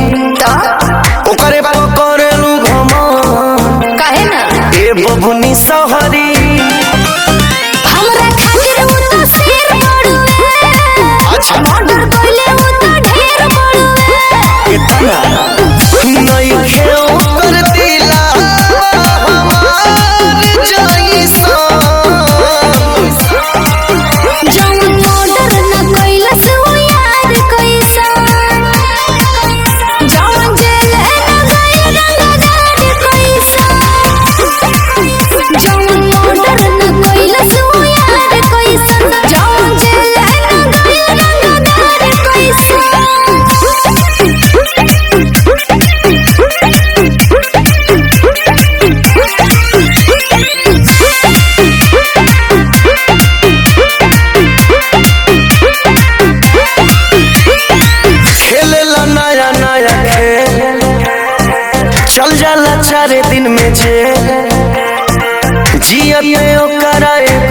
तो ओकरे पकड़लू घम काहे ना ए बबुनी सहरी हमरा खातिर उ तो शेर बड़ुए अच्छा। मर्डर कइले उ तो ढेर बड़ुए इतना नहीं खेओ कर दिला हमार जैसा जौन मर्डर न कइलस उ यार कैसा जौन जेल न गइल रंगदार कैसा जौन मर्डर न कइलस उ यार कैसा जौन जेल न गइल रंगदार कैसा खेलेला नया नया खेल चल जाला चारे दिन में जेल जियत में ओकरा ए